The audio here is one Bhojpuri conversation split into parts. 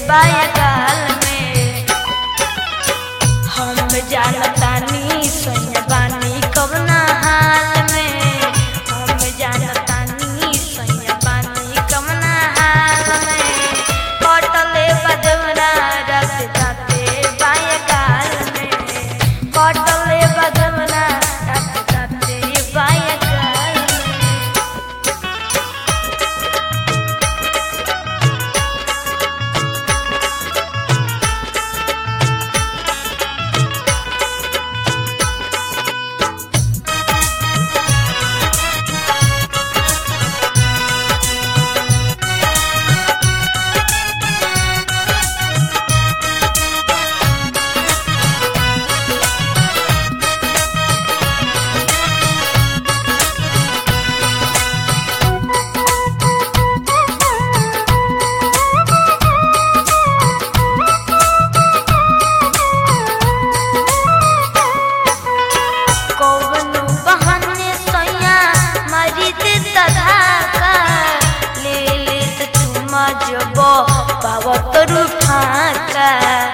बायगाल में हम जानतानी सैयाबानी कवना हाल में हम जानतानी सैयाबानी कवना हाल में कटले बदवरा रत दाते बायगाल में कटले बदवरा रत दाते बायगाल में कौवनु बहाने सैया मारी दे तधाका ले ले त चुमा जब पावत रूठाका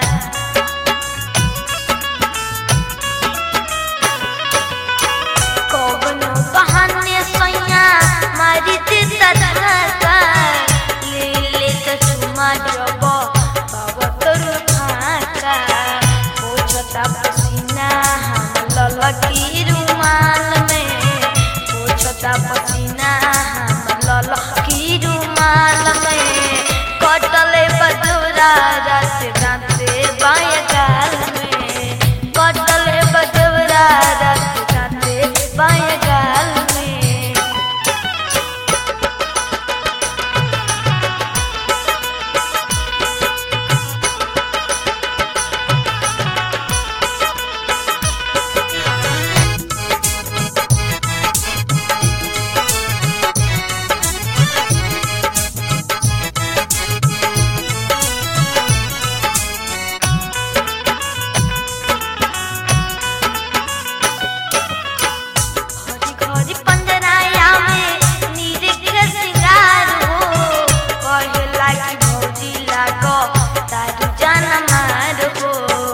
कौवनु बहाने सैया मारी दे तधाका ले ले त चुमा जब पावत रूठाका ओ छोटा पसीना हम ललकी रुमाल में ओ छोटा पसीना हम ललकी रुमाल में कटले बदुरा रात दांते बायगाल में कटले बदुरा रात दांते बायगाल में घरी घरी पंजराया में निरीख सिंगार हो कहे लागी भौजी लागो दारू जान मार हो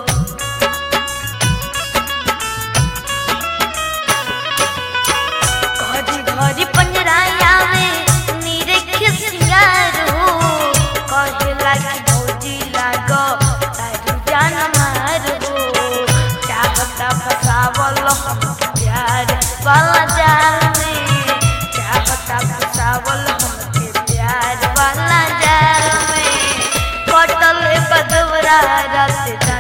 घरी घरी पंजराया में निरीख सिंगार हो कहे लागी भौजी लागो दारू जान मार हो चाहता फसावल हम प्यार वाला जाल में चाहता फसावल हमके प्यार वाला जाल में कटल बदवरा रात